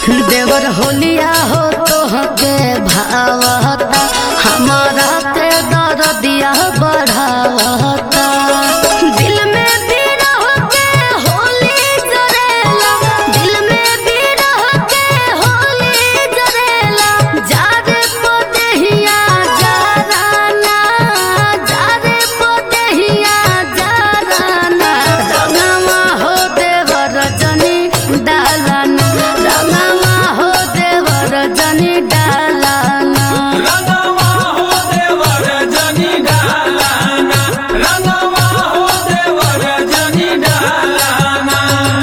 देवर होलिया हो तोहके भावता हमारा के दर्दिया बढ़ावता दिल में बिरह के होली जरेला दिल में बिरह के होली जरेला जारे पोतेहिया जाराना जारे पोतेहिया जाराना रंगवा हो देवर जनी डालाना रंगवा हो देवर जनी डालाना रंगवा हो देवर जनी डालाना रंगवा हो देवर जनी डालाना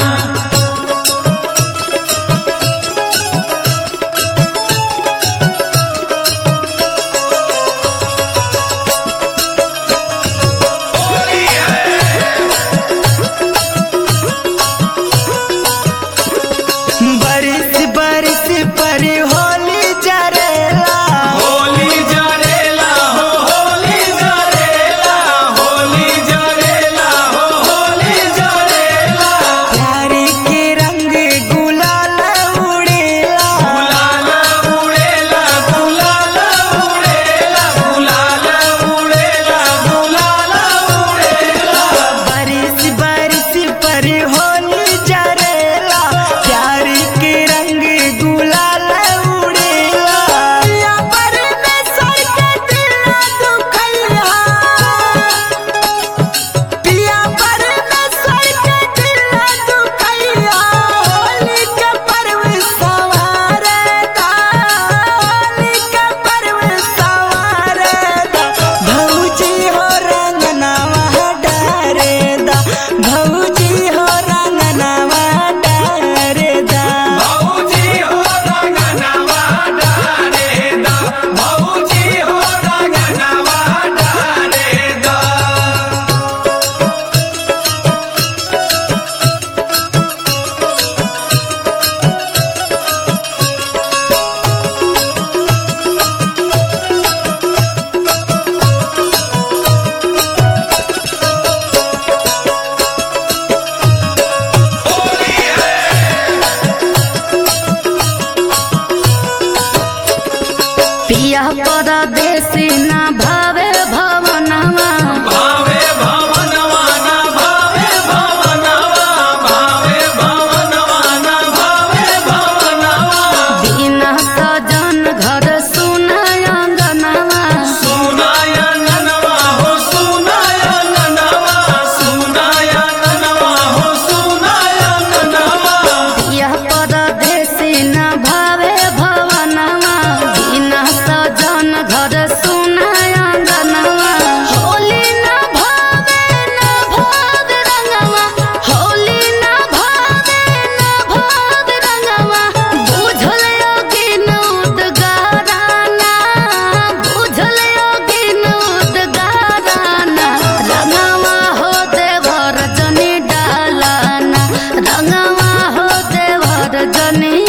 बरिस बरिस पर होली जरेला होली जरेला हो होली जरेला होली जरेला हो होली जरेला प्यार के रंग गुलाल उड़ेला गुलाल उड़ेला गुलाल उड़ेला गुलाल उड़ेला गुलाल उड़ेला बरिस बरिस पर होली जरेला प्यार के रंग गुलाल उड़ेला या पर में सर के दिल दुखैया पिया पर में सर के दिल दुखैया होली के पर्व सवारे दा होली के पर्व सवारे दा भौजी हो रंगनावा डारे दा भौजी हो रंगनावा डारे दा भौजी हो रंगनवा डारे दा भौजी हो रंगनवा डारे दा पिया परदेसी ना भावे भवनवा भावे भवनवा ना भावे भवनवा भावे भवनवा ना भावे भवनवा बिना सजन घर सुनाय अंगनवा सुनाय ननवा हो सुनाय ननवा सुनाय ननवा हो सुनाय ननवा पिया परदेसी ना भावे भवनवा बिना सजन घर सुनाय अंगनवा होली ना भावे ना भाग रंगवा होली ना भावे ना भाग रंगवा बुझल योगी नूत गाराना बुझल योगी नूत गाराना रंगवा हो देवर जनी डालाना रंगवा हो देवर जनी